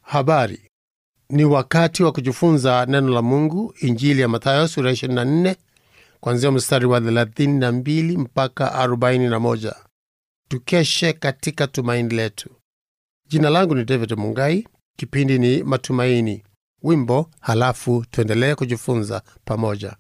Habari. Ni wakati wa kujifunza neno la Mungu, Injili ya Mathayo sura 24 kuanzia mstari wa 32 mpaka 41. Tukeshe katika tumaini letu. Jina langu ni David Mungai, kipindi ni Matumaini. Wimbo, halafu tuendelee kujifunza pamoja.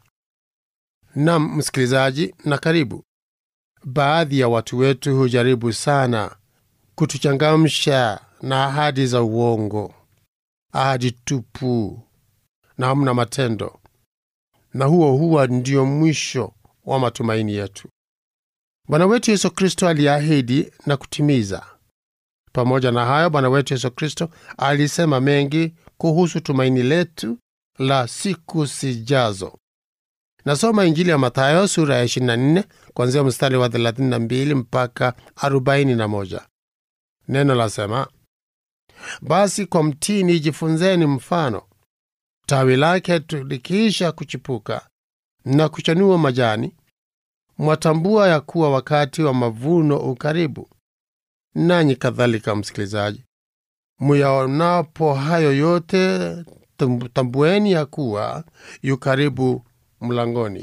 Nam msikilizaji, na karibu. Baadhi ya watu wetu hujaribu sana kutuchangamsha na ahadi za uongo, ahadi tupu na hamna matendo, na huo huwa ndio mwisho wa matumaini yetu. Bwana wetu Yesu Kristo aliahidi na kutimiza. Pamoja na hayo, Bwana wetu Yesu Kristo alisema mengi kuhusu tumaini letu la siku zijazo. Nasoma Injili ya Mathayo sura ya 24 kuanzia mstari wa 32 mpaka 41. Neno lasema, basi kwa mtini jifunzeni mfano. Tawi lake likiisha kuchipuka na kuchanua majani, mwatambua ya kuwa wakati wa mavuno ukaribu. Nanyi kadhalika, msikilizaji, muyaonapo hayo yote, tambueni ya kuwa yu karibu mlangoni.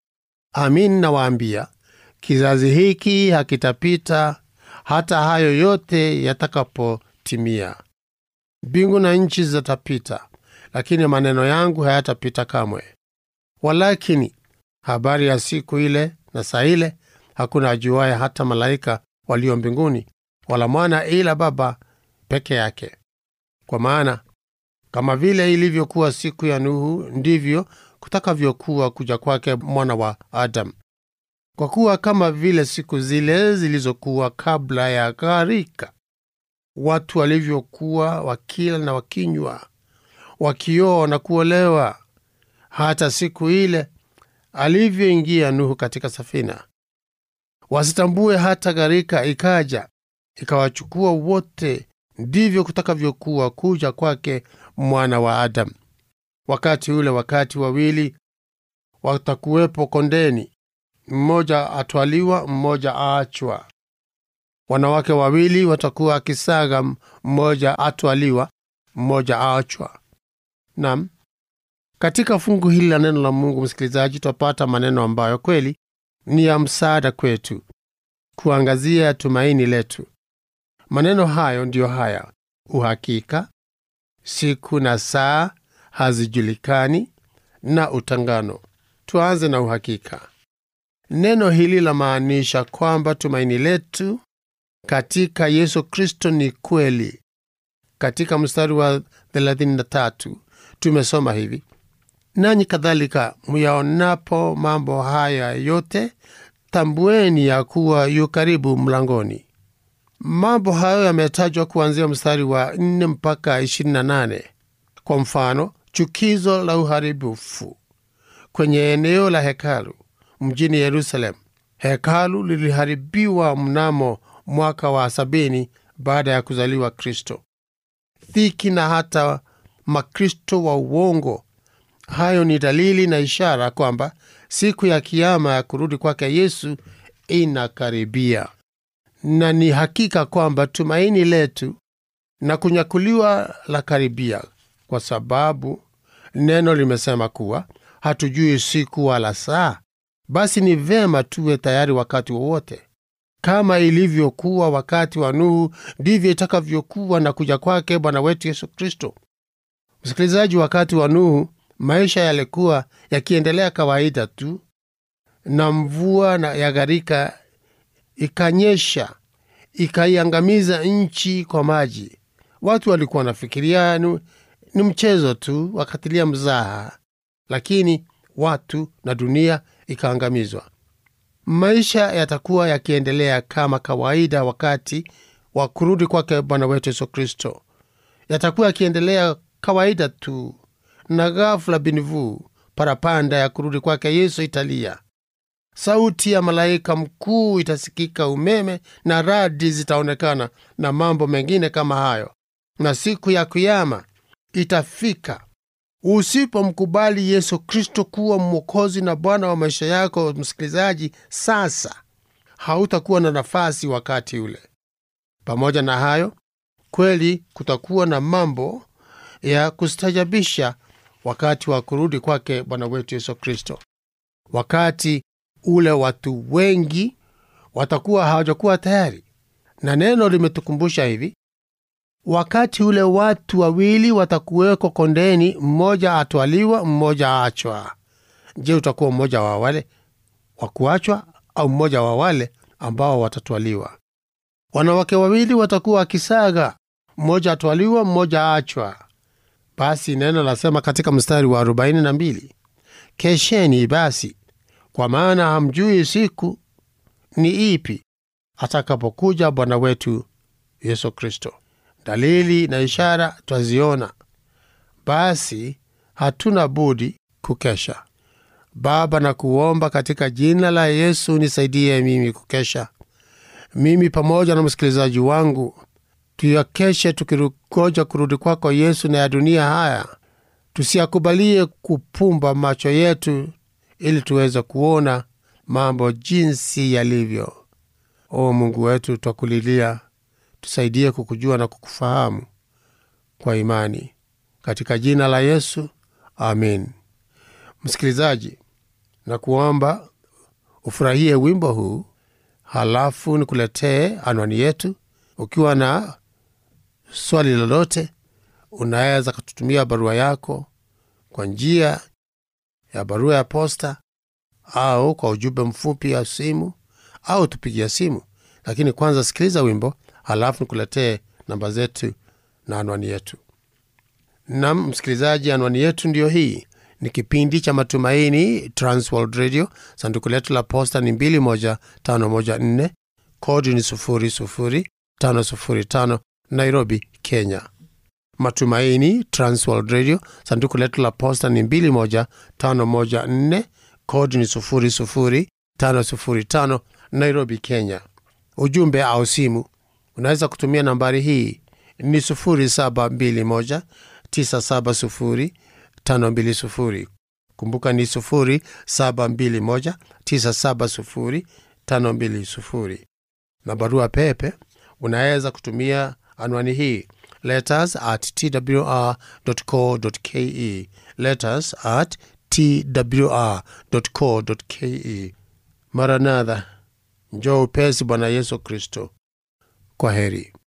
Amin nawaambia, kizazi hiki hakitapita hata hayo yote yatakapotimia. Mbingu na nchi zitapita, lakini maneno yangu hayatapita kamwe. Walakini habari ya siku ile na saa ile hakuna ajuaye, hata malaika walio mbinguni, wala mwana, ila Baba peke yake. Kwa maana kama vile ilivyokuwa siku ya Nuhu, ndivyo kutakavyokuwa kuja kwake mwana wa Adamu. Kwa kuwa kama vile siku zile zilizokuwa kabla ya gharika, watu walivyokuwa wakila na wakinywa, wakioa na kuolewa, hata siku ile alivyoingia Nuhu katika safina, wasitambue hata gharika ikaja ikawachukua wote, ndivyo kutakavyokuwa kuja kwake mwana wa Adamu. Wakati ule, wakati wawili watakuwepo kondeni, mmoja atwaliwa, mmoja aachwa. Wanawake wawili watakuwa akisaga, mmoja atwaliwa, mmoja aachwa. Nam, katika fungu hili la neno la Mungu, msikilizaji, twapata maneno ambayo kweli ni ya msaada kwetu kuangazia tumaini letu. Maneno hayo ndiyo haya: uhakika, siku na saa hazijulikani, na utangano. Tuanze na uhakika. Neno hili lamaanisha kwamba tumaini letu katika Yesu Kristo ni kweli. Katika mstari wa 33 tumesoma hivi: nanyi kadhalika muyaonapo mambo haya yote, tambueni ya kuwa yu karibu mlangoni. Mambo hayo yametajwa kuanzia mstari wa 4 mpaka 28. Kwa mfano, chukizo la uharibifu kwenye eneo la hekalu mjini Yerusalemu. Hekalu liliharibiwa mnamo mwaka wa sabini baada ya kuzaliwa Kristo. Dhiki na hata makristo wa uongo. Hayo ni dalili na ishara kwamba siku ya kiama ya kurudi kwake Yesu inakaribia, na ni hakika kwamba tumaini letu na kunyakuliwa la karibia, kwa sababu neno limesema kuwa hatujui siku wala saa. Basi ni vema tuwe tayari wakati wowote. Kama ilivyokuwa wakati wa Nuhu, ndivyo itakavyokuwa na kuja kwake Bwana wetu Yesu Kristo. Msikilizaji, wakati wa Nuhu maisha yalikuwa yakiendelea kawaida tu, na mvua na ya gharika ikanyesha ikaiangamiza nchi kwa maji. Watu walikuwa wanafikiria ni mchezo tu, wakatilia mzaha, lakini watu na dunia ikaangamizwa. Maisha yatakuwa yakiendelea kama kawaida wakati wa kurudi kwake Bwana wetu Yesu Kristo, yatakuwa yakiendelea kawaida tu, na ghafula binivu parapanda ya kurudi kwake Yesu italia. Sauti ya malaika mkuu itasikika, umeme na radi zitaonekana, na mambo mengine kama hayo, na siku ya Kiyama itafika. Usipomkubali Yesu Kristo kuwa Mwokozi na Bwana wa maisha yako, msikilizaji, sasa hautakuwa na nafasi wakati ule. Pamoja na hayo, kweli kutakuwa na mambo ya kustajabisha wakati wa kurudi kwake Bwana wetu Yesu Kristo, wakati ule watu wengi watakuwa hawajakuwa tayari. Na neno limetukumbusha hivi, wakati ule watu wawili watakuweko kondeni, mmoja atwaliwa, mmoja aachwa. Je, utakuwa mmoja wa wale wa kuachwa au mmoja wa wale ambao watatwaliwa? Wanawake wawili watakuwa wakisaga, mmoja atwaliwa, mmoja aachwa. Basi neno lasema katika mstari wa arobaini na mbili kesheni basi, kwa maana hamjui siku ni ipi atakapokuja Bwana wetu Yesu Kristo. Dalili na ishara twaziona, basi hatuna budi kukesha. Baba, na kuomba katika jina la Yesu, nisaidie mimi kukesha, mimi pamoja na msikilizaji wangu, tuyakeshe tukingoja kurudi kwako Yesu, na ya dunia haya tusiyakubalie kupumba macho yetu, ili tuweze kuona mambo jinsi yalivyo. O Mungu wetu, twakulilia, tusaidie kukujua na kukufahamu kwa imani, katika jina la Yesu, amin. Msikilizaji, na kuomba ufurahie wimbo huu, halafu nikuletee anwani yetu. Ukiwa na swali lolote, unaweza kututumia barua yako kwa njia ya barua ya posta au kwa ujumbe mfupi ya simu au tupigia simu. Lakini kwanza sikiliza wimbo, halafu nikuletee namba zetu na anwani yetu. Nam msikilizaji, anwani yetu ndiyo hii. Ni kipindi cha Matumaini, Transworld Radio. Sanduku letu la posta ni 21514 kodi ni 00505 Nairobi, Kenya. Matumaini, Transworld Radio. Sanduku letu la posta ni 21514 kodi ni 00505 Nairobi, Kenya. Ujumbe au simu unaweza kutumia nambari hii ni 0721 970 520. Kumbuka ni 0721 970 520. Na barua pepe unaweza kutumia anwani hii letters at twr.co.ke, letters at twr.co.ke. Maranatha, njoo upesi Bwana Yesu Kristo. Kwa heri.